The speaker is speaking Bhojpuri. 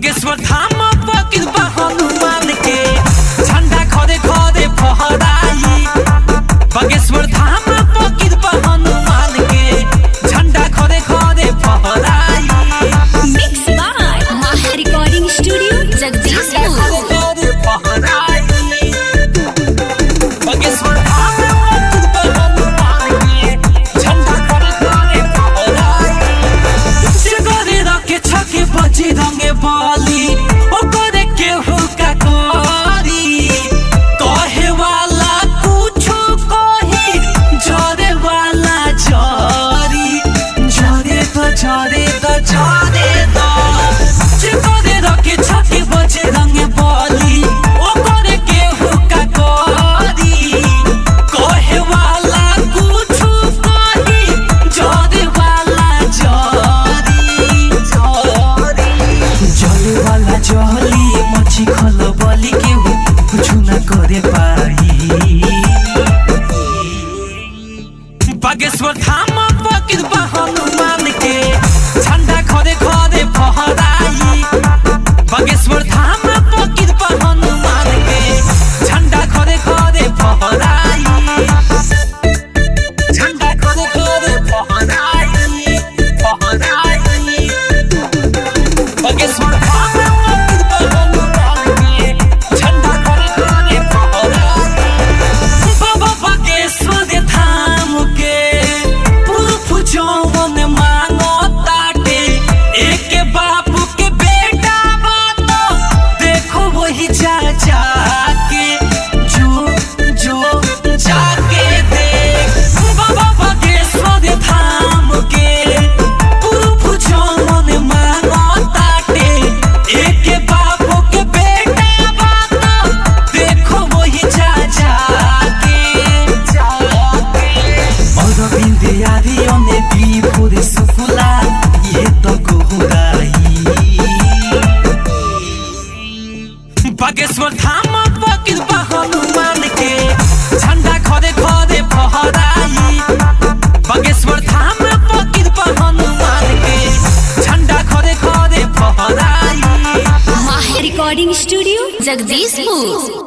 बागेश्वर धाम पकिर बा हनुमान के झंडा खरे खरे फहराई बागेश्वर धाम पकिर बा हनुमान के झंडा खरे खरे फहराई Mixed by Maha Recording Studio, Jagdishpur. खरे खरे फहराई बागेश्वर धाम पकिर बा हनुमान के झंडा खरे खरे फहराई से करे रखे छके बजी रंगे बाली ओ करे केहू का करी कहे वाला कुछो कही जरे वाला जरी जरे तो जरे तो जरे तो से करे रखे छके बजी रंगे बाली ओ करे केहू का करी कहे वाला कुछो कही जरे वाला जरी जले वाला जली मछी खल बली के हो कुछ न करे पाई बागेश्वर धाम पकिर बा हनुमान के झंडा खरे खरे फहराई बागेश्वर धाम पकिर बा हनुमान के झंडा खरे खरे फहराई झंडा खरे खरे फहराई फहराई बागेश्वर धाम पकिर बा हनुमान के झंडा खरे खरे फहराई बाबा बागेश्वर धाम के पुरुष जौन मांगो ताटे एक बापू के बेटा बात देखो वही जा जाके जो जो जाके देख बाबा बागेश्वर धाम के पुरुष जौन मांगो ताटे एक बापू के बेटा बात देखो वही जा जाके जाके অরবিন্দে আদি অনে বিভোরে সুফুলা ইয়ে তো গোহুরাই বাগেশ্বর ধাম পকির বা হনুমান কে ঝন্ডা খরে খরে ফহরাই বাগেশ্বর ধাম পকির বা হনুমান কে ঝন্ডা খরে খরে ফহরাই Maha Recording Studio, Jagdishpur.